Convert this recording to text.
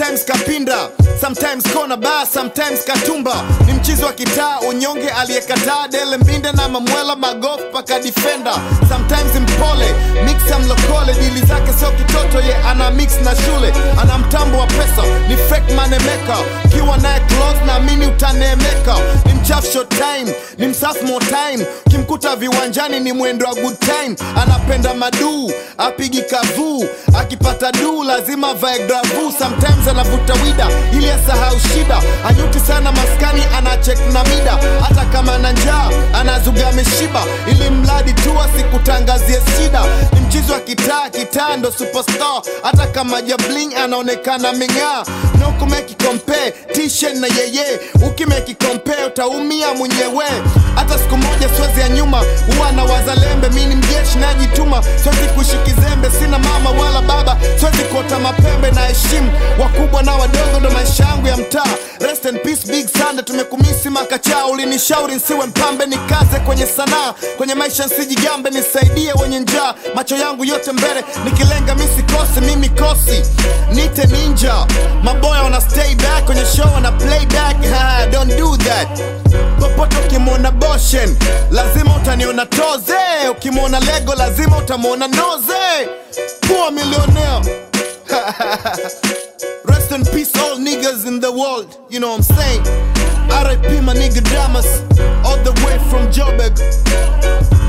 sometimes kapinda sometimes kona ba sometimes katumba ni mchizi wa kitaa unyonge aliyekataa dele mbinde na mamwela magof paka defender sometimes mpole mixa mlokole dili zake sio kitoto ye ana mix na shule ana mtambo wa pesa ni fake manemeka ukiwa naye close naamini utaneemeka ni mchafu short time ni msafu more time ukimkuta viwanjani ni mwendo wa good time anapenda maduu apigi kavuu akipata duu lazima vae gravu sometimes anavuta wida ili asahau shida anyuti sana maskani anachek na mida hata kama na njaa anazuga ameshiba ili mradi tu asikutangazie shida ni mchizi wa kitaa kitaa ndo superstar hata kama jabling anaonekana ming'aa no kumeki compare t-shirt na yeye ukimeki compare utaumia mwenyewe hata siku moja siwezi ya nyuma huwa na wazalembe mi ni mjeshi najituma siwezi kuishi kizembe sina mama wala baba siwezi kuota mapembe na heshimu wakubwa na wadogo ndo maisha yangu ya mtaa rest in peace big sande tumekumisi makachaa ulinishauri nsiwe mpambe nikaze kwenye sanaa kwenye maisha nsijigambe nisaidie wenye njaa macho yangu yote mbele nikilenga misikose mimi kosi nite ninja maboya wana stay back kwenye show wana play back ha, don't do that popote ukimwona boshen lazima utaniona toze ukimwona lego lazima utamwona noze poor millionaire Rest in peace, all niggas in the world. You know what I'm saying? RIP, my nigga Damas, all the way from Joburg.